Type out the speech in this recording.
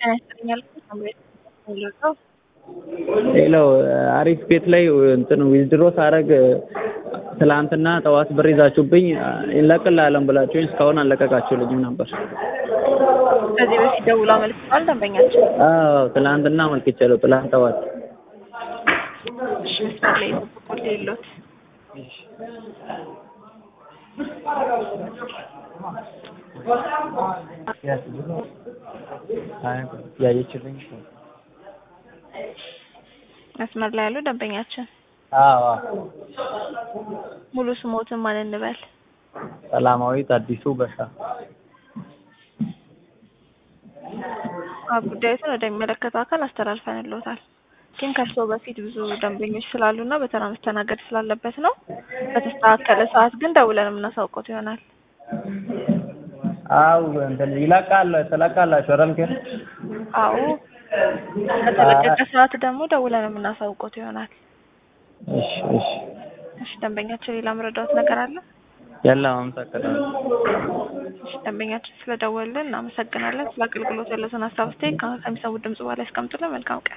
ጤና ይስጥልኝ ያልኩት ሳምሬት ነው። ሌላው አሪፍ ቤት ላይ እንትን ዊዝድሮ ሳረግ ትላንትና ጠዋት ብር ይዛችሁብኝ እንለቅልሃለን ብላችሁኝ እስካሁን አልለቀቃችሁልኝም ነበር። ከዚህ በፊት ደውሎ አመልክተዋል ደንበኛችን። አዎ ትላንትና አመልክቻለሁ። ትላንት ጠዋት እሺ መስመር ላይ ይጠብቁልኝ የለዎት መስመር ላይ ያሉ ደንበኛችን አዎ ሙሉ ስሞትን ማን እንበል? ሰላማዊት አዲሱ በሻ አዎ ጉዳዩን ወደሚመለከተው አካል አስተላልፈንልዎታል። ግን ከእርስዎ በፊት ብዙ ደንበኞች ስላሉና በተራ መስተናገድ ስላለበት ነው። በተስተካከለ ሰዓት ግን ደውለን የምናሳውቅዎት ይሆናል። አው እንትን ይለቃል ትለቃላችሁ አይደል? ግን አዎ በተለቀቀ ሰዓት ደግሞ ደውለን የምናሳውቅዎት ይሆናል። እሺ እሺ እሺ ደንበኛችን ሌላ መረዳዎት ነገር አለ? የለም አመሰግናለሁ። እሺ ደንበኛችን ስለደወሉልን እናመሰግናለን። ስለ አገልግሎት ያለዎትን ሀሳብ አስተያየት ከሚሰሙት ድምጽ በኋላ ያስቀምጡልን። መልካም ቀን